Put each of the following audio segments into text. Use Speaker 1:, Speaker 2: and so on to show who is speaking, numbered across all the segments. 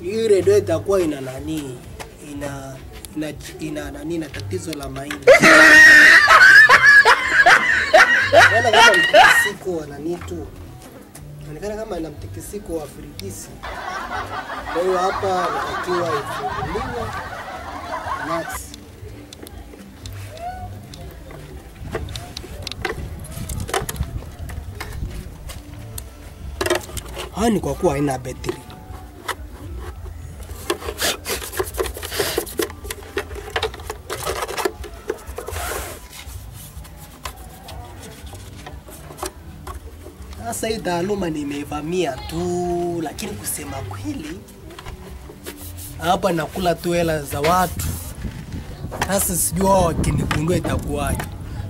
Speaker 1: hii redio itakuwa ina nani ina ina, ina nani na tatizo la maini Inaonekana kama mtikisiko wa nani tu inaonekana kama ina mtikisiko wa firigisi kwa hiyo hapa inatakiwa ifunguliwe nuts haya ni kwa kuwa haina betri Sasa hii taaluma nimeivamia tu, lakini kusema kweli, hapa nakula tu hela za watu. Sasa sijui wao wakinigundua itakuwaje.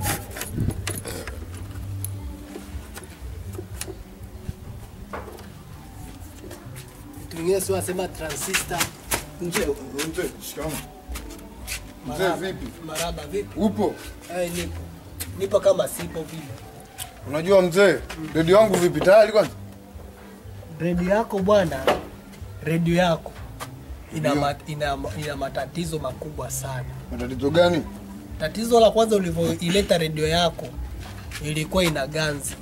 Speaker 1: Vitu vingine si wasema transistor.
Speaker 2: Mzee, mzee, shikamoo. Mzee
Speaker 1: Maraba.
Speaker 2: vipi?
Speaker 1: Maraba vipi?
Speaker 2: Upo?
Speaker 1: Eh, nipo nipo kama sipo vile.
Speaker 2: Unajua mzee, redio yangu vipi tayari kwanza?
Speaker 1: redio yako bwana, redio yako ina,
Speaker 2: Ndio.
Speaker 1: ma, ina, ina matatizo makubwa sana.
Speaker 2: Matatizo gani?
Speaker 1: Tatizo la kwanza ulivyoileta redio yako ilikuwa ina ganzi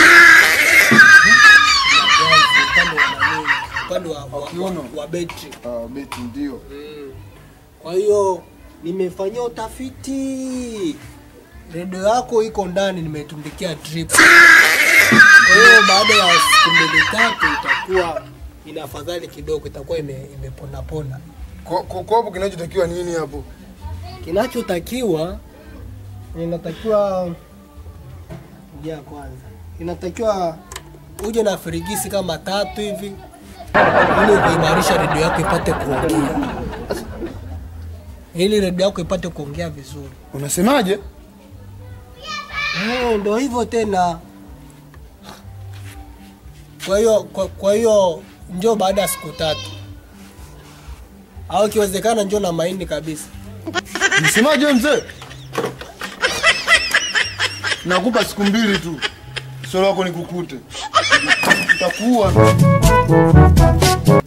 Speaker 1: Ina ganzi, upande wa nani, upande wa, wa,
Speaker 2: Kiuno.
Speaker 1: wa, wa betri.
Speaker 2: Ah, beti ndio.
Speaker 1: Kwa hiyo nimefanyia utafiti, redio yako iko ndani, nimetundikia drip. Kwa hiyo baada ya siku mbili tatu itakuwa ina afadhali kidogo, itakuwa ime- imeponapona.
Speaker 2: Kwa kwa- kwa hapo kinachotakiwa nini hapo?
Speaker 1: Kinachotakiwa inatakiwa ja kwanza, inatakiwa uje na firigisi kama tatu hivi ili kuimarisha redio yako ipate kuongea, ili redio yako ipate kuongea vizuri.
Speaker 2: Unasemaje?
Speaker 1: Eh, ndo hivyo tena. Kwa hiyo kwa, kwa hiyo njoo baada ya siku tatu, au ikiwezekana njoo na mahindi kabisa.
Speaker 2: Unasemaje wewe mzee? Nakupa siku mbili tu. Sio lako nikukute. Utakuwa.